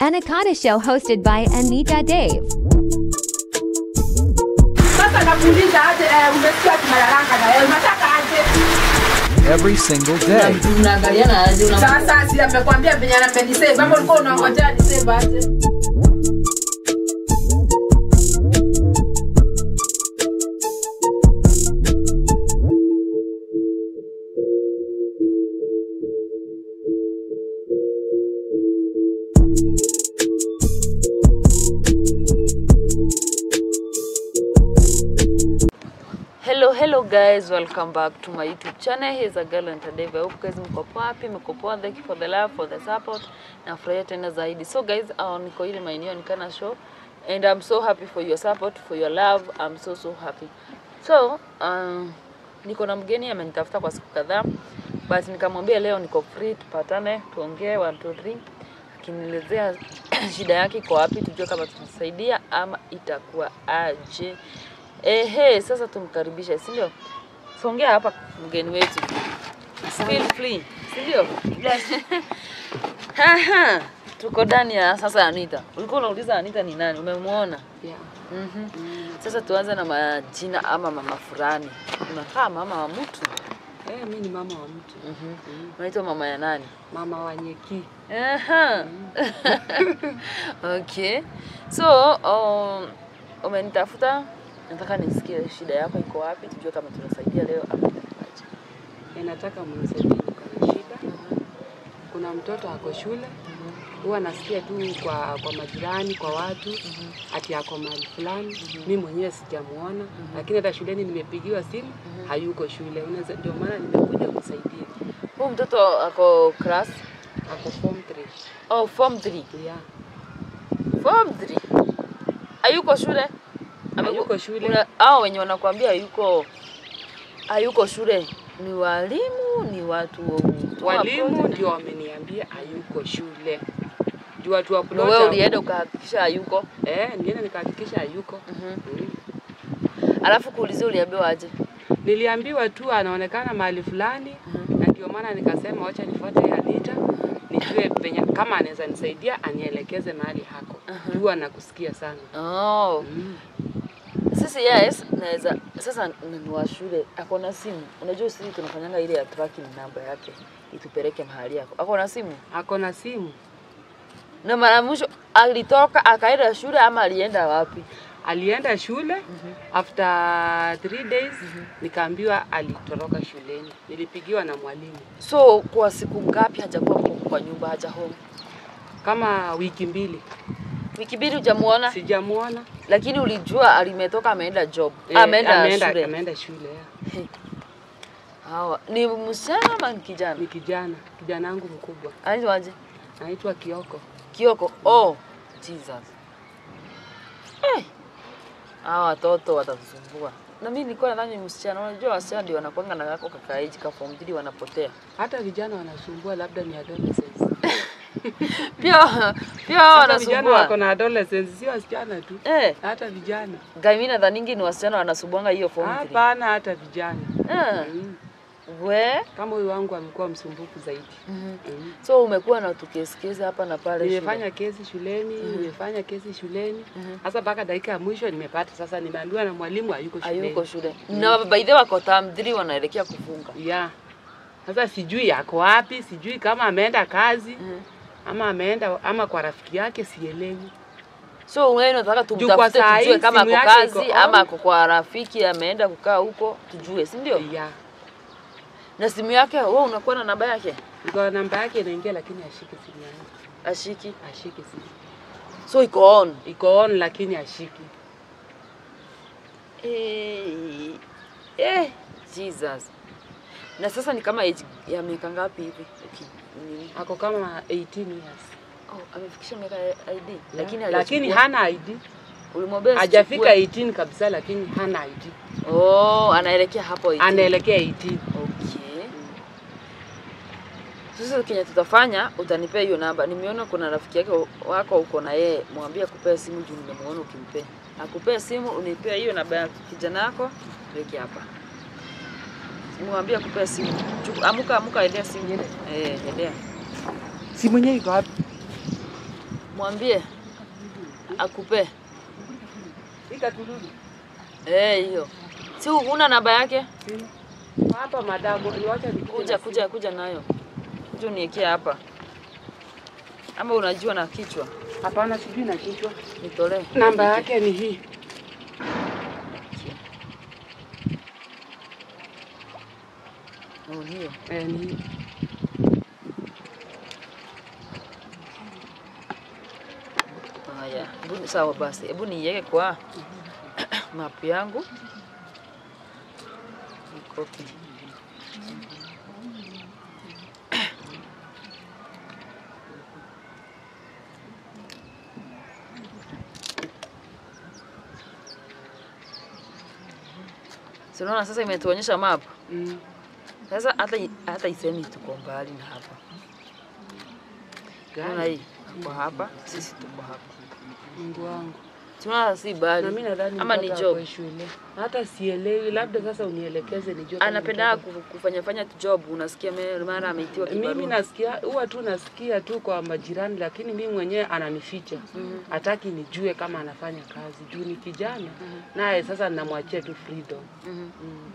Anaconda Show hosted by Anita Dave. Sasa nakuuliza aje, eh, umesikia tunalalanga na wewe unataka aje? every single day. Unaangaliana aje una Sasa si amekwambia venye amenisave, ama ulikuwa unangojea nisave aje? Hello, hello guys, welcome back to my YouTube channel. Here's a girl and today I hope guys mko poa, happy mko poa. Thank you for the love, for the support. Nafurahia tena zaidi. So guys, uh, niko ile maeneo nikana show and I'm so happy for your support, for your love. I'm so so happy. So, uh, niko na mgeni amenitafuta kwa siku kadhaa. But nikamwambia leo niko free tupatane, tuongee 1 2 3 akinielezea shida yake iko wapi, tujue kama tutasaidia ama itakuwa aje. Ehe, sasa tumkaribishe, si ndio? Songea hapa mgeni wetu. Feel free, si ndio? Haha, tuko ndani ya sasa Anita. Ulikuwa unauliza Anita ni nani? Umemwona? Yeah. Mhm. Sasa tuanze na majina ama mama fulani. Unakaa mama wa mtu. Eh, mi ni mama wa mtu, Mhm. Unaitwa mama ya nani? mama wa nyeki. Aha. okay. So, um, umenitafuta nataka nisikie shida yako iko wapi, tujue kama tunasaidia leo ama itakuwaje. Eh, nataka mnisaidie, niko na shida. Kuna mtoto ako shule, huwa nasikia tu kwa kwa majirani, kwa watu ati ako mahali fulani. Mi mwenyewe sijamuona, lakini hata shuleni nimepigiwa simu, hayuko shule. Unaweza, ndio maana nimekuja kusaidie. Huyu mtoto ako class Ako form 3. oh, form 3. Yeah. Form 3. Hayuko shule? Ameku- Hayuko shule. Una, hao wenye wanakuambia hayuko hayuko shule ni walimu, ni watu tu wa Walimu project? ndio wameniambia hayuko shule. Juu watu wa Na plot wewe hapo- ulienda ukahakikisha hayuko. Eh, nienda nikahakikisha hayuko. Mhm. Mm. Alafu kuulizia uliambiwa aje? Niliambiwa tu anaonekana mahali fulani na ndio maana nikasema wacha nifuate Anita nijue penye kama anaweza nisaidia anielekeze mahali hako. Juu anakusikia sana. Oh. Mm. Sisi yes, naweza sasa ni wa shule ako na simu. Unajua sisi tunafanyanga ile ya tracking namba yake itupeleke mahali yako. Ako na simu. Ako na simu. Na mara mwisho alitoka akaenda shule ama alienda wapi? Alienda shule after three days nikaambiwa alitoroka shuleni. Nilipigiwa na mwalimu So kwa siku ngapi hajakuwa kwa- kwa nyumba haja home? kama wiki mbili, Wiki mbili hujamuona, sijamuona. lakini ulijua alimetoka ameenda job. Eh, ameenda ameenda, shule. ameenda shule yeah. Hawa ni msichana ama ni kijana? Ni kijana, kijana wangu mkubwa Anaitwa aje? anaitwa Kioko. Kioko. Oh, Jesus. Eh. Hawa watoto watatusumbua. Na mimi nilikuwa nadhani ni msichana. Unajua wasichana ndio wanakuanga na kako kakaiji ka form 3 wanapotea. Hata vijana wanasumbua, labda ni adolescents. Pia pia hao Hata vijana wako wanasumbua. na adolescents, si wasichana tu, Eh, hata vijana. gai mimi nadhaningi ni wasichana wanasumbuanga hiyo form 3. Hapana, hata vijana. Eh, Mm. we. Kama huyu wangu amekuwa msumbufu zaidi. Mhm. Mm. So umekuwa na tukesikezi hapa na pale shule. Nimefanya kesi shuleni, nimefanya kesi shuleni. Sasa mpaka dakika ya mwisho nimepata. Sasa nimeambiwa na mwalimu hayuko shuleni. Hayuko shule. Na by the way wako term 3 wanaelekea kufunga. Yeah. Sasa sijui yako wapi, sijui kama ameenda kazi ama ameenda ama kwa rafiki yake, sielewi. So wewe unataka Juu kwa tumtafute saa tujue hii kama simu ako yake kazi iko ama on. ako kwa rafiki ameenda kukaa huko tujue, si ndio? Yeah. Na simu yake wewe unakuwa na namba yake? Iko namba yake inaingia, lakini ashiki simu yangu, Ashiki. ashiki simu. So iko on. Iko on lakini ashiki. Eh, eh, Jesus. Na sasa ni kama age ya miaka ngapi hivi? Okay. Nini? Ako kama 18 years. Oh, amefikisha miaka ya ID lakini Yeah. lakini hajachukua. hana ID. ulimwambia Hajafika asichukue? 18 kabisa, lakini hana ID. Oh, anaelekea hapo 18. Anaelekea 18. Okay. Sasa kenye tutafanya utanipea hiyo namba. Nimeona kuna rafiki yake wako uko na yeye, mwambie akupee simu juu nimemuona ukimpea. Akupee simu unipea hiyo namba ya kijana yako, weke hapa. Mwambie akupee simu. Chuku- Amuka amuka endea simu. Eh, endea. Simu yenyewe iko wapi? Mwambie akupe. Ikatululu. Eh, hiyo. Si una namba yake? Sina. Hapa madamu, niwacha nikuje Kuja na kuja kuja nayo. Kuja uniekee hapa. Ama unajua na kichwa? simu. Hapana, sijui na kichwa. Nitolee. Namba yake ni hii. Oh, hiyo. Eh, ni hii. Haya, hebu sawa basi, hebu niiweke kwa map yangu nikopi. Si unaona sasa imetuonyesha map. Mm. Sasa hata hata isemi tuko mbali na hapa. Unaona Gani? hii? Kwa hapa, sisi tuko hapa. Mungu wangu. Tunaona si mbali. Na mimi nadhani ama ni mtoto job. ako shule. Hata sielewi, labda sasa unielekeze nijue. kama Anapenda mtoto- kufanya fanya tu job, unasikia me- mara ameitiwa Mimi kibarua. nasikia huwa tu nasikia tu kwa majirani, lakini mimi mwenyewe ananificha, hataki nijue kama anafanya kazi juu ni kijana naye. Sasa ninamwachia tu freedom. Mhm. Mm.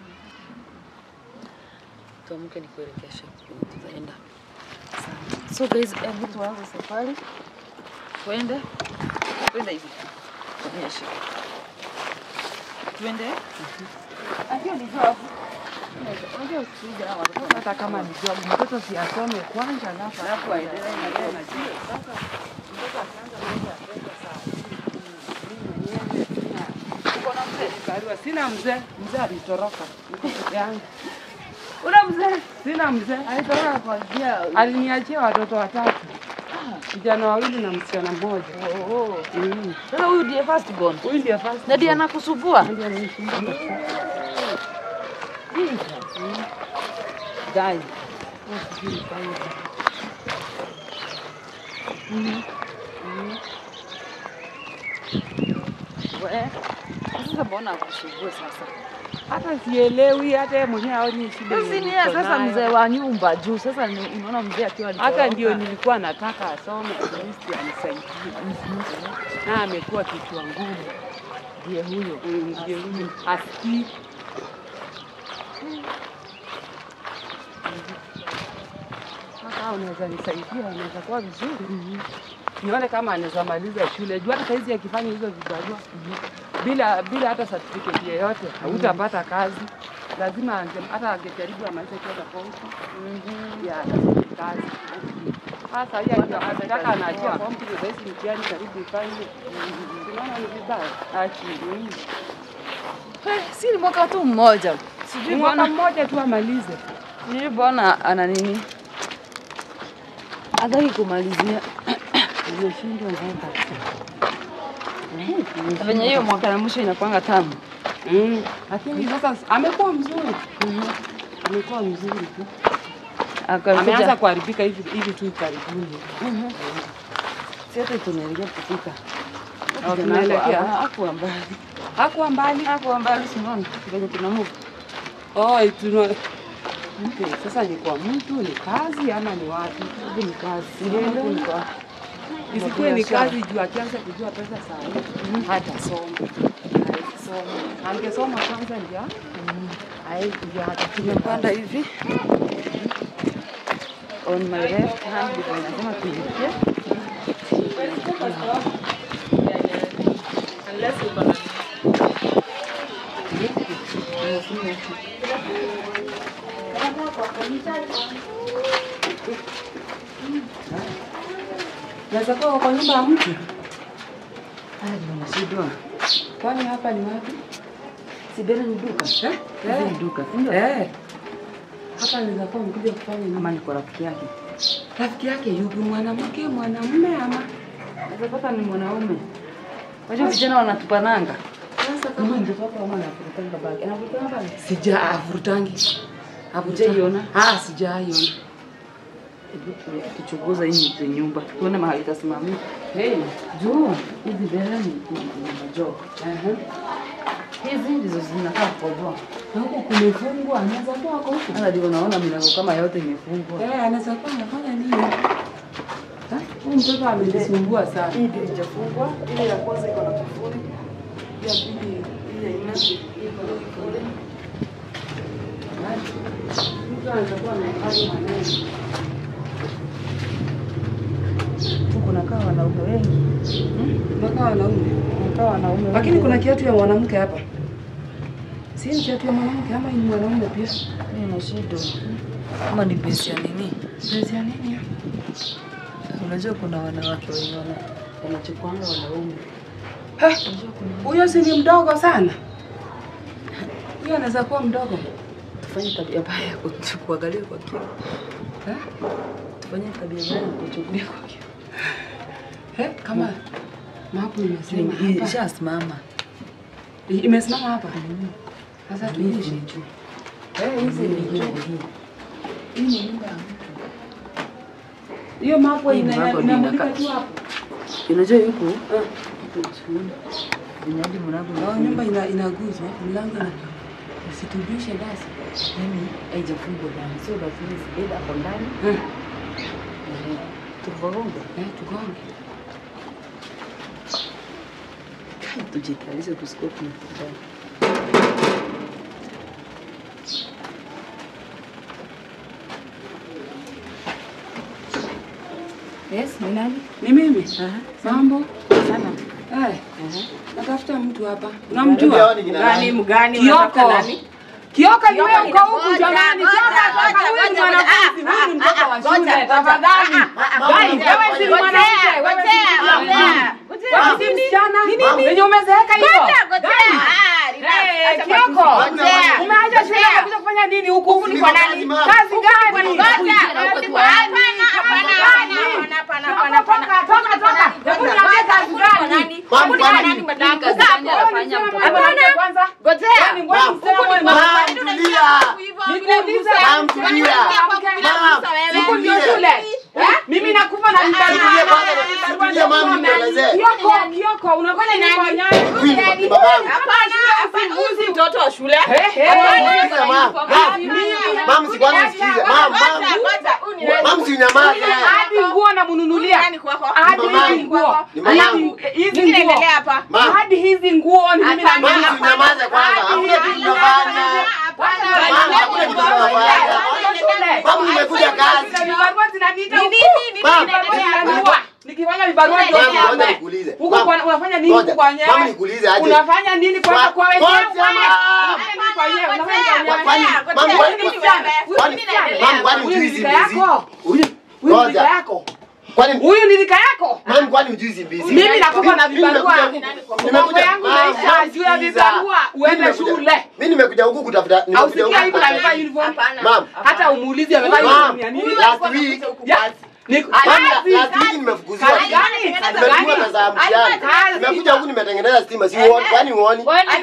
Tuamke nikuelekeshe kwenye tutaenda. Sawa. So guys, hebu tuanze safari. Twende. Twende hivi. Onyesha. Twende. Akiwa ni job. Unajua usije na watoto Hata kama ni job, mtoto si asome kwanza, alafu alafu aendelee na yeye na Sio, sasa mtoto akianza mambo ya pesa saa hii, mimi mwenyewe sina- Uko na mzee? Kariwa, sina mzee, mzee alitoroka, niko peke yangu, Una mzee? sina mzee. Alitoroka kwa njia. Aliniachia watoto watatu, vijana wawili na msichana mmoja. Oh. Mm. Sasa huyu ndiye first born. Huyu ndiye first Na ndiye anakusumbua? Ndiye ananisumbua kabisa. Guys, Sijui nifanye. we. Sasa mbona akusumbue sasa? Hata sielewi, hata yeye mwenyewe haoni shida. Sasa yenye ni yeye niko sasa nayo. mzee wa nyumba juu. Sasa ni- unaona mzee akiwa alitoroka. Hata ndio nilikuwa nataka asome at least anisaidie. Na amekuwa kichwa ngumu. ndiye huyo. Mm, Ndiye huyu asikii. Sasa unaweza nisaidia, unaweza kuwa vizuri. Nione kama anaweza maliza shule. Juu hata saizi akifanya hizo vibarua bila bila hata certificate yoyote hautapata kazi. Lazima ange, hata angejaribu amalize chuo cha pompi ya atafute kazi. Sasa hiyo ndio anataka anaachia pompi ndio basi mtihani karibu ifanye. Unaona ni vibaya. Achi. mm. Eh, si ni mwaka tu mmoja. Sijui Mwaka bwana. mmoja tu amalize. Sijui bwana ana nini. Hataki kumalizia. Nimeshindwa ng'ombe. Venye hiyo mwaka ya mwisho inakwanga tamu. Mm. Lakini sasa amekuwa mzuri. Amekuwa mzuri tu. Ameanza Akakuja. kuharibika hivi hivi tu karibuni. Sasa tunaelekea kupika. Au tunaelekea? Hapo mbali. Hakuwa mbali. Hapo mbali sinaona venye tunamove. Oh, tuna Okay, sasa ni kwa mtu ni kazi ama ni wapi? Hivi ni kazi. Huku ni kwa Isikuwe ni biashara. kazi juu akianza kujua pesa saa hii hata soma. Haisoma. Angesoma kwanza ndio. Ai ndio hata tumepanda hivi. On my left hand ndipo inasema tuingie. Naweza kuwa kwa nyumba ya mtu. Haya ndio nashindwa. Kwani hapa ni wapi? Si Bella ni duka. Eh? Hizi ni duka, si ndio? Eh. Hapa naweza kuwa mkuja kufanya nini? Ama niko rafiki yake. Rafiki yake yupi, mwanamke, mwanamume ama? Naweza pata ni mwanaume. Wajua vijana wanatupananga. Sasa Kama ningepata ama anavurutanga bagi. Anavurutanga bagi. sija avurutangi. Hujaiona? Ah, sijaiona. Hebu tu- tuchunguze hii ni nyumba. Tuone mahali itasimamia. Hey. Juu hizi Bella ni ni ni majob. Aha. Hizi ndizo zinakaa kukojoa. Na huku kumefungwa, anaweza kuwa ako huku. Sasa ndio unaona milango kama yote imefungwa. Eh, anaweza kuwa anafanya nini? Ha? Huyu mtoto amenisumbua sana. Hii ndio ijafungwa. Ile ya kwanza iko na kufuli. Ya pili hii haina iko na kufuli. Mtu anaweza kuwa amehifadhi maneno. Huku nakaa wanaume wengi. Mpaka wanaume. Nakaa wanaume wengi. Lakini kuna kiatu ya mwanamke hapa. Si ni kiatu ya mwanamke ama ni mwanaume pia? Mimi na shida. Ama ni besi ya nini? Dress ya nini? ya? Unajua kuna wanawake wenye wana wanachukuanga wanaume. Ha, Huyo si ni mdogo sana? Huyo anaweza kuwa mdogo. Tufanye tabia mbaya ya kuchu- kuangalia kwa kio. Eh? Tufanye tabia mbaya ya kuchukulia kwa kio. Eh, kama mapu imesema Hii hapa. Ishasimama. Imesimama hapa. Sasa tuishi. Eh, hizi ni Hii juu. hii. Hii ni nyumba ya mtu. Hiyo mapo Hii ni ina- mapo inamulika inakaa. tu hapo. Unajua yuko huko chini. Vinywaji mlango Na nyumba ina inaguzwa, mlango ina usitubishe basi. yani haijafungwa ndani. Sio lazima zibeba hapo ndani. Eh, Eh, Tuvagonga. eh, tugonge. Tujikalishe tusikoe tunakutana. Yes, ni nani? Ni mimi. Mambo? Sana. Eh. Natafuta mtu hapa. Unamjua? Gani mgani Kioko. unataka nani? Kioka ni wewe uko huku Ngoja, jamani. ngoja, Kioka ngoja, toka huyu ni ngoja, mwanafunzi, ngoja. huyu ni mtoto wa Ah, ah, shule. ngoja, Tafadhali. Gai, wewe si Ngoja, mwanamke, wewe si ngoja, msichana. ngoja. Wewe si msichana. Venye umezeeka hivyo. Gai. Eh, Kioko. Umeacha shule unakuja kufanya nini huku? Huku ni kwa nani? Kazi gani? Toka, toka, toka, toka. Hebu niambie kazi gani? Mama, kwani- Hapana, kwanza. Yaani mbona msichana wewe Mama, mwanamke? tulia. Nikuulize. Mama, tulia. Mama, Huku ndio tulia. shule. Eh? Mimi nakupa na vibarua. Tulia kwanza, Vibarua tulia mama, ndio nielezee. Kioko, Kioko, unafanya nini kwa nyanya? Huyu ni babangu. mtoto wa shule Eh, eh. Sikiza, mama. Mama, msikwani msikize. Mama, mama. Mama, msinyamaze. Hadi nguo namnunulia. Nani kwako? Hadi Ni mamangu. hizi nguo. Ni mamangu. Hadi hizi Nini nguo. inaendelea hapa? Mama. Hadi hizi nguo ni mimi Mama, nanunua. msinyamaze kwanza. Hakuna kitu tunafanya. Mama, hakuna kitu tunafanya. Mama, nimekuja kazi. Vibarua zinaniita huku. Mama, Vibarua zinaniua. Nikifanya vibarua ndio Mama, ngoja niame. nikuulize. Huko Mama, kwa- unafanya nini ngoja. huku kwa nyewe? Mama, nikuulize aje. Unafanya nini kwanza Kwa- kwa wenyewe? ngoja, mama. Unafanya nini kwa wenyewe? Unafanya kwa Kwa- wenyewe? kwani- mama, Huyu kwani- ni msichana. Huyu kwani- ni msichana. mama, kwani Huyu hujui ni hizi rika mbizi? yako. Huyu Huyu ni Ngoja. rika yako. kwani Huyu ni rika yako. mama, kwani hujui hizi mbizi? Mimi nakupa na Mimi nimekuja vibarua. huku- Mambo nimekuja- yangu mama, naisha mama, juu ya sikiza. vibarua uende Mimi nimekuja- shule. Mimi nimekuja huku kutafuta nimekuja Ausikia huku hivi amevaa kutafuta- uniform? Mama, Hata umuulize amevaa Mama, uniform ya nini? last week Ya, ni- Mama, kazi. last week nimefukuziwa. Kazi gani? Kazi Nimetumwa gani? pesa ya mtihani. Kazi. Nimekuja huku nimetengeneza stima, si uoni? Kwani uoni? Wewe Eh, ni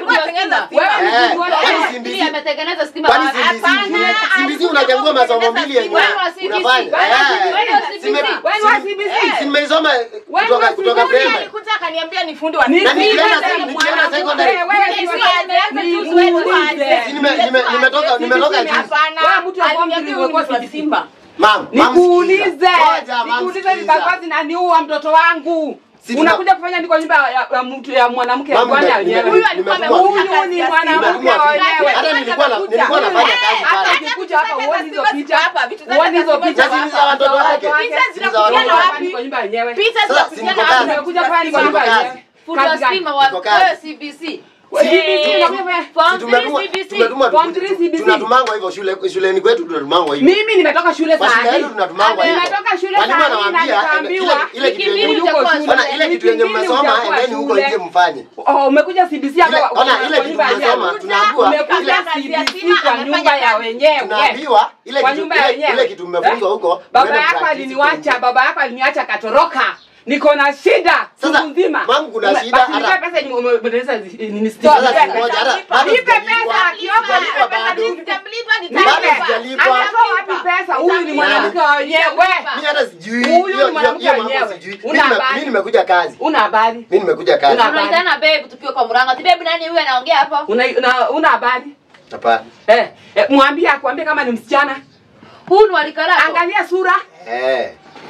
kwani mtu simbizi? ametengeneza stima Kwani wapi? simbizi? Simbizi unachagua masomo mbili yenye Wewe wa CBC. unafanya. Wewe wa Eh, CBC. sime- Wewe wa sim- CBC. si nimeisoma eh, Wewe kutoka wa kutoka CBC. primary. alikuja akaniambia ni fundi wa Ni- Na nikienda Niulize se- nikienda mwanamke, secondary. wewe si wa- Niulize. Si nime- nime- nimetoka nimetoka juzi. Wewe mtu wa form three umekuwa CBC. Mam, mam, Nikuulize. sikiza. Ngoja, mam, Nikuulize sikiza. vibarua zinaniua mtoto wangu. Si tuna- Unakuja kufanya nini kwa nyumba ya, ya mtu ya mwanamke Mam, bwana nime- wenyewe? nime- Huyu nimetumwa alikuwa vipi? huyu ni mwanamke Nimetumwa vipi? wenyewe. Hata nilikuwa na- nilikuwa nafanya kazi Hata pale. ukikuja hapa uone hizo picha. hapa, vitu zake Uone hizo za picha Picha si za watoto wake. Picha Si za zinakuja watoto na wake. wapi? Kwa nyumba yenyewe. Picha Sasa, zinakuja si niko na kazi. wapi? Umekuja kufanya nini kwa Niko nyumba kazi. yenyewe? Fundi wa Kazi gani? stima wa Niko kazi. wewe CBC. CBC unakuja kufanya- Form Si tumetumwa- three CBC. tumetumwa Form tu- three tu- CBC. tunatumangwa hivyo shule shuleni kwetu tunatumangwa hivyo. Mimi nimetoka shule Kwa saa shule yetu hii. tunatumangwa hivyo. Nimetoka shule Mwalimu saa hii na anawaambia nikaambiwa ile ile kitu yenye Wiki mbili uko utakuwa shule. Ona ile Wiki kitu yenye mbili mmesoma utakuwa endeni huko shule. nje mfanye. Oh, umekuja CBC Ile- hapa kwa- ona kwa ile kitu nyumba tumesoma yenyewe. tunaambiwa Umekuja ile kazi ya CBC stima, kwa amefanya nyumba ya kazi. wenyewe. tunaambiwa ile Kwa kitu nyumba ya ile- wenyewe. ile kitu mmefunzwa Eh? huko. Baba mwende yako practice aliniwacha, huko. baba yako aliniacha akatoroka. Niko na shida Sasa, siku nzima. mamu kuna Ume- shida, basi hata- nipe pesa yenye umebadilisha zi- nini Sasa nipe si pesa. moja, hata Nipe bado pesa, sijalipwa. Kioko, Sijalipwa nipe pesa, bado. nipe. Nitamlipa, Bado nitamlipa. sijalipwa. Anatoa wapi pesa? Huyu ni mwanamke wa wenyewe. Mimi hata sijui. Huyu Hiyo- ni hiyo- mwanamke hiyo mambo wenyewe. sijui. Una Mimi nime- habari? Mimi nimekuja kazi. Una habari? Mimi nimekuja kazi. Una- Tunaitana babe tukiwa kwa mlango. Ati babe nani huyu anaongea hapa? Una una- una habari? Hapana. Eh, eh, mwambie akwambie kama ni msichana. Huyu ni walika lako. Angalia sura. Eh. Eh?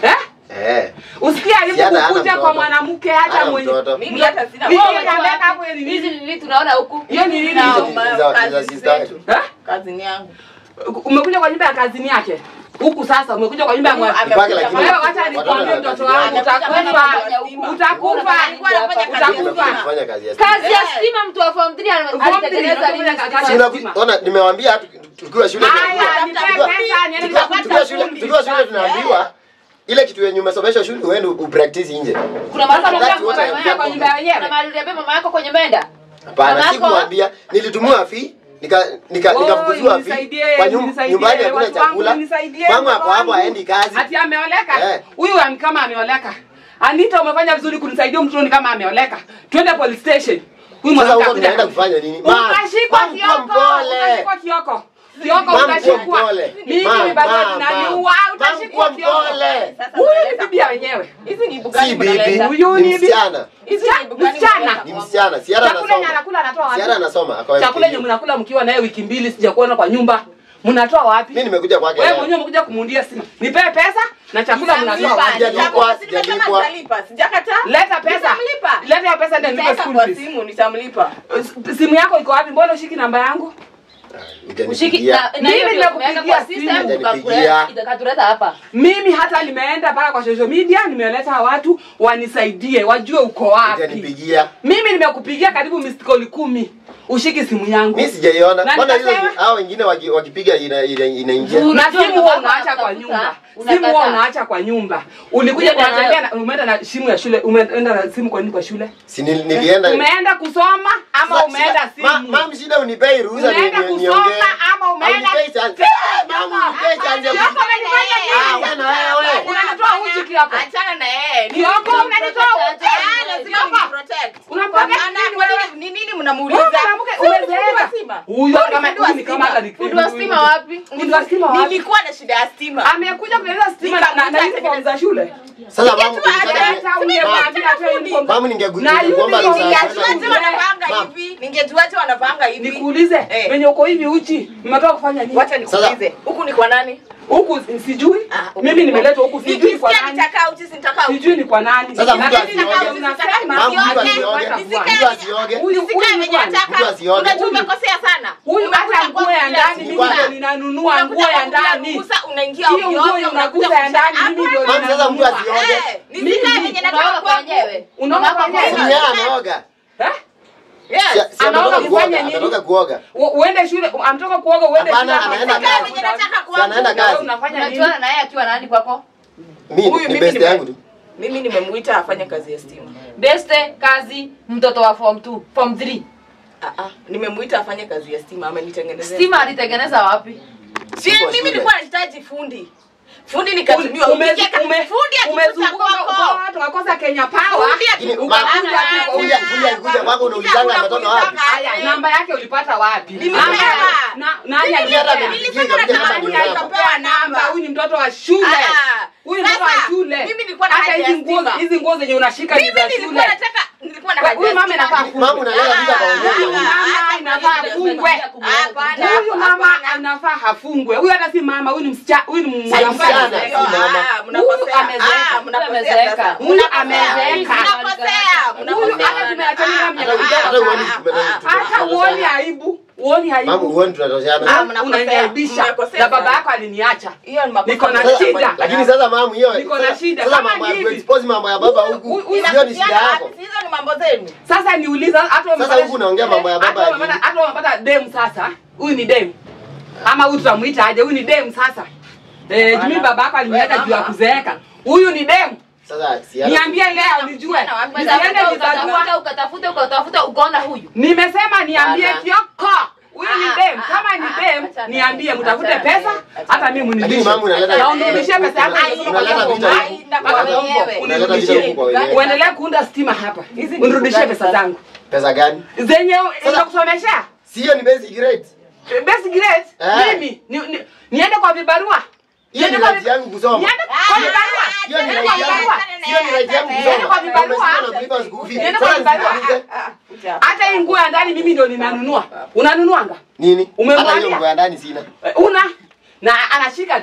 Eh. Usikie aibu Si hata hana kukuja mtoto. kwa mwanamke hata Hana mwenye. mtoto. Mimi hata sina Mimi mtoto. niambia hapo ni nini? Hizi ni nini tunaona huku? Hiyo ni nini? Na hizo? Hizi ma- za- za kazi sister. zetu. Eh? Kazini yangu. Umekuja kwa nyumba ya kazini yake. Huku sasa umekuja kwa nyumba ya mwa- Ame- Mpaka lakini Wewe wacha watoto nikwambie wana mtoto kazi wangu gani? utakufa. Utakufa. Utakufa. Alikuwa anafanya kazi Mimi nimekuja Utakufa. kufanya kazi ya Kazi ya Eh. stima mtu wa form 3 Form three, alitengeneza nini? unafanya kazi Si ya unaku- stima. ona nimewaambia hatu- tukiwa shule Haya, tunaambiwa- nipe tukiwa- pesa niende tukiwa- nikapata tukiwa shule fundi. tukiwa shule tunaambiwa ile kitu yenye umesomeshwa shule uende upractice nje. Kuna mahali Sasa That's unataka what I kuangalia am kwa nyumba ya Kuna wenyewe. mahali uliambia mama yako kwenye menda? Hapana, Mama yako- sikumwambia. Nilitumiwa fi nika nika Oh, nikafukuziwa fi nisaidie, kwa nyum- nisaidie, nyumbani hakuna watu wangu, chakula. nisaidie, Mama watu hapo hapo wangu. haendi kazi. Ati ameoleka. Eh. Huyu am- kama ameoleka. Anita umefanya vizuri kunisaidia mtoni kama ameoleka. Twende police station. Huyu Sasa mwanamke huko akuja tunaenda kunisaidia. kufanya nini? Ma- Utashikwa mama, kuwa kioko. mpole. Utashikwa kioko. Kioko Mama, kuwa utashikwa. mpole. Mimi Mama, ni baba mama, zinaniua. mama, Utashikwa kuwa kioko. mpole. Sasa Huyu ni mnaleta- bibi ya wenyewe. Hizi ni Si bugani bibi, mnaleta. Huyu ni ni bibi. msichana. Hizi ni bugani Msichana. mnaleta. Ni msichana. Siara Chakula yenye anasoma. anakula anatoa Siara wapi? anasoma. Ako Chakula yenye FKU. mnakula mkiwa naye wiki mbili sijakuona kwa nyumba. Mnatoa wapi? Mimi nimekuja kwake. Wewe leo. mwenyewe umekuja kumundia stima. Nipe pesa na chakula mnatoa Nitamlipa, wapi? Sijalipwa, nitamlipa, si nimesema sijalipwa. nitalipa. Sijakataa. Leta pesa. Nitamlipa. Leta hiyo pesa ndio nilipe Nitaweka school kwa fees. simu nitamlipa. Simu yako iko wapi? Mbona ushiki namba yangu? Ushiki Hujanipigia. na na Mimi hiyo ndio nimekupigia tumeweka kwa simu. system Hujanipigia. tukakuleta itakatuleta hapa. Mimi hata nimeenda mpaka kwa social media, nimeleta watu wanisaidie, wajue uko wapi. Hujanipigia. Mimi nimekupigia karibu missed call kumi. Ushiki simu yangu. Mimi sijaiona. Na Mbona hizo nikasema- hao wengine waki- wakipiga ina- ina- inaingia? na Unajua simu huwa unataka unaacha kwa kutafuta, nyumba simu unakataa. huwa unaacha kwa nyumba ulikuja Umeenda kunatembea nayo. na umeenda na simu ya shule umeenda na simu kwa nini kwa shule Si nil- nilienda. umeenda kusoma ama Sasa- umeenda sasa- ma- simu Mam shida unipei ruhusa ni- umeenda ni- kusoma niongee. ama umeenda Haunipei chance. Mam unipei chance ya Kioko ku- unanifanya Ah, nini? wewe na wewe. unanitoa uchi Kioko Achana na yeye. Ni- Kioko unanitoa uchi Ah, lazima nimprotect. Unaprotect Hapana, nini kwani wewe? ni nini Wewe mnamuuliza? mwanamke Si ni fundi umezeeka. wa stima? Huyo Si ni kama fundi wa huyu ni kama stima? hata ni- Fundi wa stima wapi? Fundi wa stima wapi? Nilikuwa na shida ya stima. amekuja kutengeneza stima na- na na uniform za shule Sasa mam Ningetua ulitaka- hata ungemwambia atoe uniform za- Mam ningegu- Na ningekuomba uniform ruhusa ya ya kwenda shule. Ningejuaje nje. wanapanga Ma'am. hivi? Ningejuaje wanapanga hivi? nikuulize Eh. venye uko hivi uchi mmetoka kufanya nini Wacha nikuulize. Huku ni kwa nani? huku sijui Ah, huku mimi ni kwa- nimeletwa huku sijui ni kwa Nikisikia nani nitakaa uchi, sitakaa uchi. sijui ni kwa nani Sasa mtu Lakini asioge. ndio unasema Mam, mtu Nisioge. asioge. Nisikae Mtu asioge. huyu Nisikae huyu ni venye kwani? Mtu nataka. asioge. Unajua umekosea sana. huyu Umekuja hata nguo ya kwangu ndani bila mimi Bwana. ndio ninanunua nguo Unakuja ya kwangu bila ndani ruhusa, unaingia hiyo ovyo nguo ovyo, unaguza unakuja ya ndani mimi ndio Mam, sasa mtu ninanunua asioge. Eh, nisikae venye nataka Unaoga kwa kwangu. wenyewe. Unaoga kwa Unaoga wenyewe. Si yeye anaoga. Eh? Yes. Si- si Anaoga ametoka kufanya kuoga, nini? ametoka kuoga. U- uende shule amtoka kuoga uende Hapana, shule anaenda Unafanya kazi. Venye nataka Si kwangu. anaenda Na wewe kazi. unafanya nini Unajuana na yeye akiwa nani kwako? Mimi Huyu ni mimi best nime- yangu tu. Mimi nimemuita afanye kazi ya stima. Beste kazi mtoto wa form 2, form 3. Ah ah, nimemuita afanye kazi ya stima, amenitengenezea. Stima alitengeneza wapi? Si Siko mimi shule. nilikuwa nahitaji fundi. Fundi nikatumiwa. Ume- Upige kazi- ume- fundi akikuta umezunguka kwako. ukawa tukakosa Kenya Power Fundi Lakini, akikuta ma- kwako. fundi- fundi akikuja kwako unaulizanga ametoka wapi? Haya, namba yake ulipata wapi? Nimepewa. Namba yake- na- Nani Nilisema alikupea? nilijinga, Nilisema kuja kama nani ni unao. Alikupea namba. Huyu ni mtoto wa shule. Ah, Huyu ni mtoto wa sasa, shule. mimi nilikuwa na Hata haja ya hizi nguo stima. hizi nguo zenye unashika ni Mimi za nilikuwa shule. nataka nilikuwa na Kwa- haja huyu ya mama stima. inafaa Mama unaleta vita kwa wenyewe. Huyu mama inafaa afungwe. Hapana. Huyu mama anafaa hafungwe. Huyu hata si mama, huyu ni msichana, huyu ni msichana. mwanamke. Si mama. Ah, mnakosea. Huyu amezeeka. Ah, mnakosea Amezeeka. sasa. Huyu Mnakosea. amezeeka. Mnakosea. Huyu Mnakosea. hata tumeachana Ah, miaka ah, mitano Hata uoni ah, tume- ah, tume- Hata uoni aibu. Uoni Mama aibu. uoni tunatoshana. Ah, mnakosea. Unaniaibisha. Mmekosea Na baba sana. yako aliniacha. Hiyo ni makosa. Niko na Sasa- shida. Lakini sasa mamu hiyo. Niko na sasa- shida. Sasa Kama mambo ya hivi. kuexpose mambo ya baba Huyu- huku. huyu- Hiyo ni shida Inahusiana yako. wapi? Hizo ni mambo zenu. Sasa niuliza hata Sasa umepata- huku unaongea mambo ya baba hata ya umepata- nini? hata umepata dem sasa. Huyu ni dem. Ama huyu tutamuita aje? Huyu ni dem sasa. Eh, mimi baba yako aliniacha juu ya kuzeeka. Huyu ni dem. Sasa si Niambie leo nijue. Nisiende Ukatafuta, nizagua. ukatafuta, ukatafuta, ukatafuta, ukaona huyu. Nimesema niambie Ana. Kioko. Huyu ni Ah, dem. ah, Kama ah, ni ah, dem, achana niambie naye, mtafute achana pesa naye, hata mimi Lakini munibishe. mamu unaleta Na unirudishie pesa yako Ai, nilikuwa unaleta kwa vita Mungu. huku. Mpaka wenyewe. Unaleta vita huku kwa wenyewe. Uendelee kuunda stima hapa. Hizi ni Unirudishie gani pesa sasa? zangu. Pesa gani? Zenye nitakusomeshea. Si hiyo ni basic grade. Best grade Eh. mimi ni, ni, niende kwa vibarua. Hiyo ni Niende kwa right vi- yangu kusoma. Niende kwa vibarua. Hiyo ni Niende right kwa yangu. vibarua. Hiyo ni right yangu Niende kusoma. kwa vibarua. Umesema unakulipa school fees. Niende kwa Sasa vibarua. nisikilize. Hata hii nguo ya ndani mimi ndio ninanunua. Unanunuanga? Nini? Umemwambia? Hata hiyo nguo ya ndani sina. Eh, Una na anashika tu.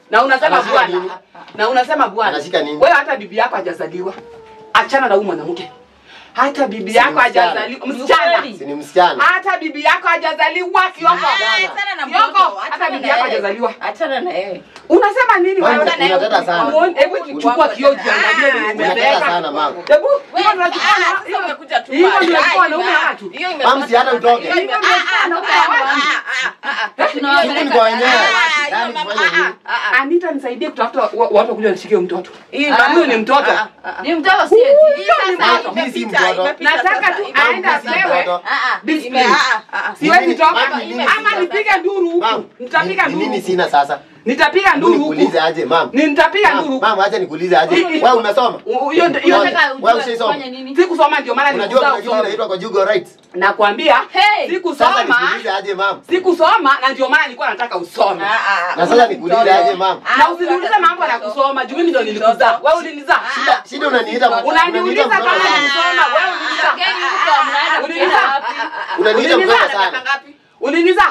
na unasema Anashika bwana nini? na unasema bwana Anashika nini? wewe hata bibi yako hajazaliwa achana na huyu mwanamke hata bibi Si yako msichana. hajazaliwa msichana Si ni msichana. hata bibi yako hajazaliwa kioko Achana na kioko mtoto, hata achana bibi na yako yeye. hajazaliwa Achana na yeye. unasema nini Mama, wewe unateta sana. Muone- hebu chukua kioo jiangalie ni Unateta umezeeka sana mama. hebu Wewe, hivyo unachukua ah, na- sasa umekuja tu hivyo pale. ndio Ah, wanaume ime- wa watu hiyo ime- Mama, si hata utoke. hiyo ime- Hivyo ndio ah, ah, wanaume ah, wa watu. ah, ah, ah, ah. Tunawapeleka Shughuli kwa wenyewe. Ah, Yaani hiyo kufanya mama- nini? ah, ah, ah. Anita nisaidie kutafuta wa- watu wakuja nishikie huyu mtoto Hii Ah, mama- huyu ni mtoto ah, ah, ah. Ni mtoto si eti. Hii sasa mtoto. Mimi si imepita, mtoto. imepita nataka sasa, tu imepita. aende Mama, si apewe mtoto. Ah, ah, Discipline. ime- ah, ah, ah. siwezi Nini- toka mama, nini ama sina nipige nduru huku Mam, nitapiga ni- ni nduru nini huku. sina sasa? nitapiga Hebu nduru huku nikuulize aje mam. Ni nitapiga nduru Mam, huku mam, acha nikuulize aje. Hii- Wewe umesoma? U- hiyo ndio- hiyo Ngoja. ndio- Unataka Wewe ujue ushaisoma? kufanya nini? sikusoma ndio maana Unajua nilikuza kuna kitu usome inaitwa conjugal rights? nakwambia Hey! Sasa sikusoma nikuulize aje mam? sikusoma na ndio maana nilikuwa nataka usome Ah, ah, ah. Na sasa nikuulize aje mam? Ah, na usiniulize mambo ya kusoma juu mimi ndio nilikuzaa wewe ulinizaa Shida shida unaniita unaniuliza unaniita kama mtoto sana. nikusoma wewe ulinizaa Geni huko mnaenda Ulinizaa? kuenda wapi? Unaniita Ulinizaa? mtoto sana. ulinizaa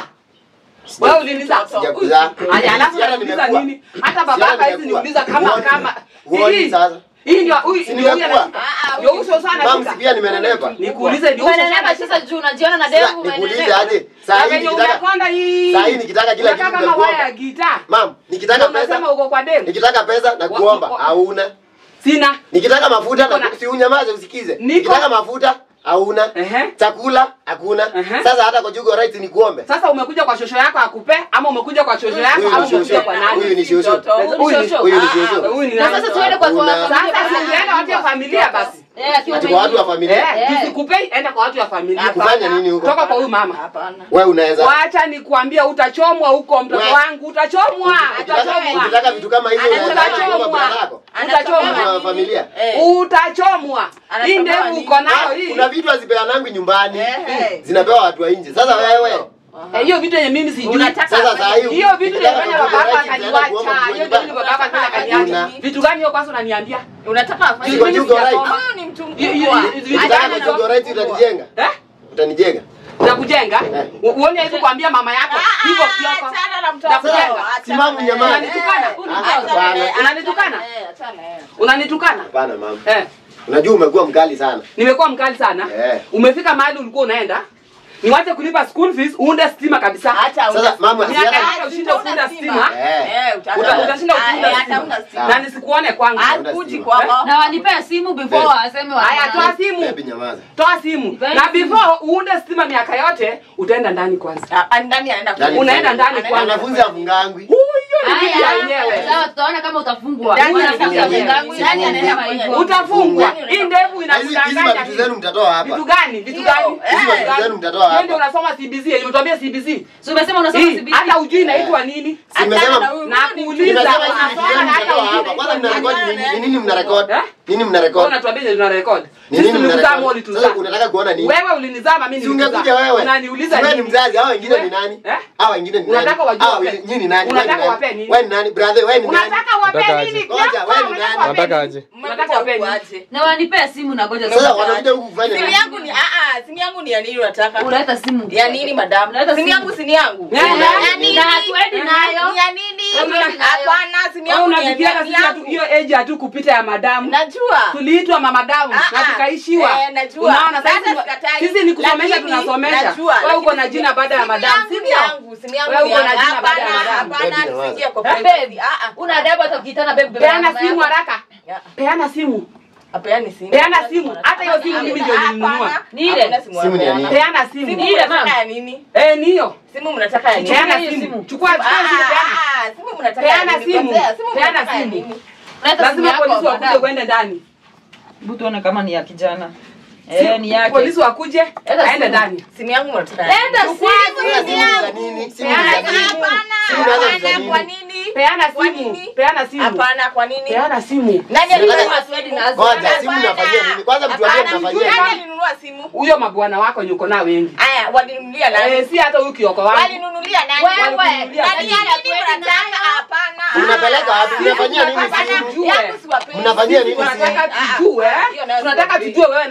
wewe ulinizaa Sijakuzaa. Aya, alafu Siara unaniuliza nimekuwa. nini? Hata Siara babaka hizi nimekuwa. niuliza kama Huoni? kama Huoni hii sasa? hii ndio huyu Si ndio huyu nimekuwa. anashika. Ndio uso sana Mam, shika. si pia nimenenepa. Nikuulize ndio uso Umenenepa sana sasa juu unajiona na Sasa devu nikuulize umenenepa. aje? Saa hii venye nikitaka umekonda hii. Saa hii nikitaka kila Unakaa kitu kama waya ya nakuomba. gitaa. Mam, nikitaka Ndio unasema pesa, uko kwa demu. nikitaka pesa na Wa- kuomba wa- hauna. Sina. Nikitaka mafuta Niko na na- si unyamaze usikize. Niko- Nikitaka mafuta hauna. Ehe. Chakula hakuna. Ehe. Sasa hata conjugal rights ni kuombe. Sasa umekuja kwa shosho yako akupe ama umekuja kwa shosho yako Huyu ama ni umekuja shosho. kwa nani? Huyu ni shosho. Huyu ni- Huyu ni Ah, shosho. Huyu ni Na nani? sasa tuende kwa kwa Hakuna. familia. Sasa singeenda watu ya familia basi. Eh, akiwa Ati kwa watu wa mwenyewe. familia. Eh, Eh. tusikupei enda kwa watu ya familia. Kufanya nini huko? Toka kwa huyu mama. Hapana. Wewe unaweza Wacha nikuambia utachomwa huko mtoto We- wangu utachomwa. Ukitaka- Utachomwa. ukitaka vitu kama hizo Anataka unaweza kuomba utachomwa. bwana yako. Utachomwa. Watu wa familia. Eh. Utachomwa. Anachomwa Hii ndevu nini? uko nayo Ah, hii. Kuna vitu hazipeanangi nyumbani. Eh. Zinapewa watu wa nje. Sasa wewe Eh, Hiyo vitu yenye mimi sijui. Unataka sasa saa hii Hiyo vitu ukitaka nilifanya conjugal baba rights utaenda kuomba akaniwacha. mtu Hiyo nyumbani. ndio baba akaniwacha akaniacha. Hakuna. Vitu gani hiyo kwanza unaniambia? Unataka afanye Si conjugal rights. Huyu ni mtu Hiyo- hiyo- mkubwa. hiyo- hiyo- Ukitaka hiyo- conjugal rights utanijenga. Eh? Utanijenga. Nakujenga. Eh. U- Uone hivi kuambia mama yako. Ah, Hivyo ah, kioko. achana na mtoto. Nakujenga. Achana Simamu na nyamani. yeye. Unanitukana? Eh, Ah, achana hapana. na yeye. Unanitukana? Eh, achana na yeye. Unanitukana? Hapana mama. Eh. Unajua umekuwa mkali sana. Nimekuwa mkali sana. Eh. Umefika mahali ulikuwa unaenda. Niwache kulipa school fees uunde stima kabisa. Hata Sasa una- mama si Miaka hata yako ushinde kuunda stima. Eh. Eh, uta- Uta- utashinda Ah, kuunda eh, hata stima. una stima. Na nisikuone kwangu. Hakuji kwako. Na wanipea simu before Eh. waseme wa- Haya, toa simu. Baby nyamaza. Toa simu. Nipe Na simu. before uunde stima miaka yote utaenda ndani kwanza. Ah, ah, ndani anaenda Ndani kufanya. Unaenda ndani Anaenda kwanza. Wanafunzi afungangwi. Huyo ni bibi ya Haya, wenyewe. sawa, tutaona kama utafungwa. Ndani Wanafunzi anafunga hawafungangi, wenyewe. ndani anaenda Sifungwi. hivyo. Utafungwa. Ndani Hii ndevu Na hizi hizi inakudanganya. mavitu zenu mtatoa hapa. Vitu gani? Vitu Hiyo, gani? eh. Hizi Vitu mavitu gani? zenu mtatoa Wewe ndio hapa. unasoma CBC. Nimetuambia CBC. Si umesema unasoma Hii CBC? hata ujui inaitwa nini? Simesema Nakuuliza Nimesema hizi vitu unasoma zenu na hata mtatoa ujui hapa. Kwanza inaitwa nini? mnarekodi nini? Ni nini mnarekodi? Eh? Nini Wewe mnarekodi? unatuambia tuna record. Ni Sisi nini tulikuzaa mnarekodi? moli Sasa tuzaa. unataka kuona nini? Wewe ulinizaa mimi Si ungekuja nilikuzaa. wewe. Unaniuliza Si wewe ni nini? mzazi, hao wengine ni We- nani? Eh? Hao wengine ni nani? Unataka wajue Hao wape- nyinyi ni nani? Unataka Wewe ni wape nani? nini? Wewe ni nani? Brother, wewe ni nani? Unataka wape Unataka nini? aje? Ngoja, wewe ni nani? Unataka aje? Unataka wape nini? Na wanipea simu na ngoja Sasa sasa. wanakuja huku kufanya Simu nini? yangu ni ah ah, simu yangu ni ya nini unataka? Unaleta simu. Ya nini madam? Unaleta Simu simu. yangu si ni yangu. Eh, Ya eh, nini? Na hatuendi nayo. Ni ya nini? Hatuendi nayo. Hapana, simu Wewe yangu ni ya- unafikiria ni sisi hatu- yangu. hiyo age hatu kupita ya madamu. Najua. Tuliitwa mamadamu Ah, na ah. tukaishiwa. Eh, najua. Unaona Sasa sasa sikatai. sisi ni kusomesha Lakini, tunasomesha. najua, Wewe uko lakini na jina baada ya simu madamu, yangu si ni ndio? yangu, simu yangu Wewe ni uko na yangu. jina baada ya Hapana, madamu. hapana, Baby, tusiingie kwa Babe, privacy. Ah, ah. una adabu hata ukiitana babe babe. Peana mama simu yako. haraka. Ya. Peana simu. Apeani simu. Peana simu. Hata hiyo simu mimi ndio nilinunua. Hapana. Ni ile. Hapana, simu Simu ni ya apeana. nini? Peana simu. Simu Ni ile, mnataka mama. ya nini? Eh, niyo. Simu mnataka ya nini? Peana hiyo simu. simu. Chukua Ah, chukua simu ah, peana. ah, simu mnataka ya Peana nini? simu. Kwanza, simu Peana mnataka ya simu. nini? Unaleta simu Lazima yako. polisi wakuje madam. kwende ndani. Hebu tuone kama ni ya kijana. Eh, ni yake. Polisi wakuje Leta aende simu. ndani. Simu yangu mnataka ya Leta nini? simu. Sasa simu ni za nini? Simu ni za Peana nini? simu. Simu nazo ni za Hapana, kwa nini? nini? Peana Kwa simu. nini? Peana simu. Hapana, kwa nini? Peana simu. Nani Nataka- alinunua simu? Ngoja, simu mnafanyia nini? Kwanza mtuambie Hapana, mnafanyia nani nini? alinunua simu? Huyo mabwana wako yuko nao wengi. Aya, walinunulia nani? Eh, si hata huyu kioko wangu. Walinunulia nani? Wewe, Walikununulia nani nani? ya Nani kweli mnataka? nayo? Hapana. Mnapeleka wapi? Mnafanyia nini Hapana, simu? Tujue. yangu siwapendi. Mnafanyia nini Sisi simu? Tunataka Ah, tujue, ah, hiyo nayo tunataka siwapendi. tujue wewe na mtoto wa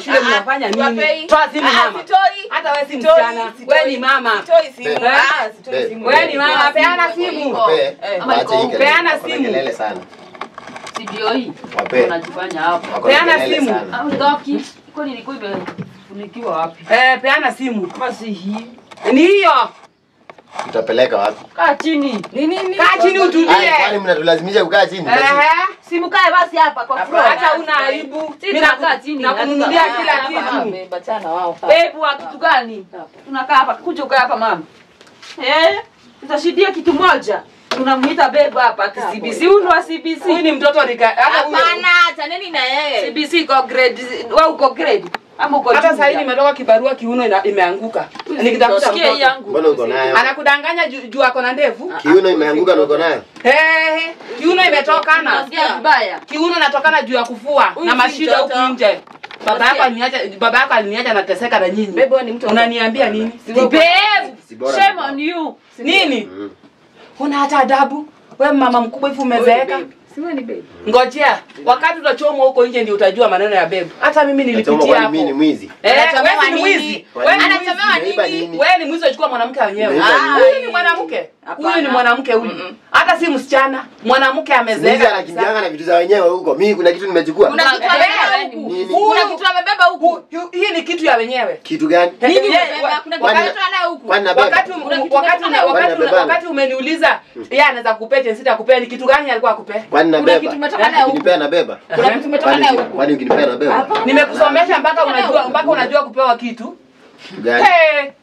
shule mnafanya nini? Wapei. Toa simu Ah, mama. sitoi. Hata wewe si Sitoi, msichana. sitoi. Wewe ni mama. Sitoi simu. Babe. Ah, sitoi Babe. simu. Wewe ni mama, peana Iko simu. hivyo. Wape. Eh. Ama Waache hii iko- kelele. peana Wako na simu. kelele sana. Si ndio hii? Wape. Unajifanya hapo. Wako na Peana kelele simu. sana. Au ndoki? Kwani ilikuwa imefunikiwa wapi? Eh, peana simu. Kama si hii. Ni hiyo. Tutapeleka wapi? Kaa chini. Ni nini? Kaa chini utulie. Haya, kwani mnatulazimisha kukaa chini? Ehe. Simkae basi hapa kwa floor. Hata una aibu. Sisi Mimi tunakaa naku- chini. nakununulia hatuta- kila hapa, kitu. hapa. Bachana wao. Babe wa kitu gani? Tunakaa hapa, kuja ukae hapa mama. Eh? Tutashidia kitu moja. Tunamuita babe hapa ati CBC. Huyu ni wa CBC. Huyu ni mtoto nika hata huyo- Hapana, chaneni na yeye. CBC iko grade, wewe uko grade ama uko hata junior? sasa hivi nimetoka kibarua kiuno ina, imeanguka. Nikitafuta Sikia hii mtoto. yangu. Mbona uko nayo? Anakudanganya juu juu ako na ndevu. Kiuno imeanguka na uko nayo? Eh, kiuno imetokana. Unasikia vibaya? Kiuno inatokana juu ya kufua Huyu na si mashida huku mtoto. nje. Baba yako aliniacha baba yako aliniacha nateseka na nyinyi. Bebe wewe ni mtoto. Unaniambia nini? Babe, Si bora shame mkao. on you. Nini? Mm. Una hata adabu? Wewe mama mkubwa hivi umezeeka? Si wewe ni babe. Ngojea, wakati utachomwa huko nje ndio utajua maneno ya bebu. Hata mimi Nachoma nilipitia kwani hapo. mimi ni mwizi? Eh, Anachomewa wewe si nini? mwizi. Wewe ni mwizi. Anachomewa Nimeiba nini? nini? Wewe ni mwizi uchukua mwanamke wenyewe. Nimeiba Ah, nini? Huyu ni mwanamke. Huyu ni mwanamke huyu. Hata si msichana. Mwanamke Mwizi amezeeka. anakimbianga na vitu za wenyewe huko. Mimi kuna kitu nimechukua. Kuna kitu amebeba huku. Nini? Kuna kitu amebeba huku. Hu- Hii ni kitu ya wenyewe. Kitu gani? Nini Yeye- umebeba? Kuna kitu Kwani- ametoa nayo huku. Kwani nabeba? wakati um- Kuna kitu wakati umetoka wakati Kwani nabebana? wakati umeniuliza yeye anaweza kupea chensi akupea ni kitu gani alikuwa akupea Kwani Kuna kitu nabeba? umetoka nayo huku. Ukinipea nabeba? Kuna kitu umetoka Kwani nayo huku. kwani ukinipea nabeba? nimekusomesha mpaka unajua mpaka unajua kupewa kitu Kitu gani? hey,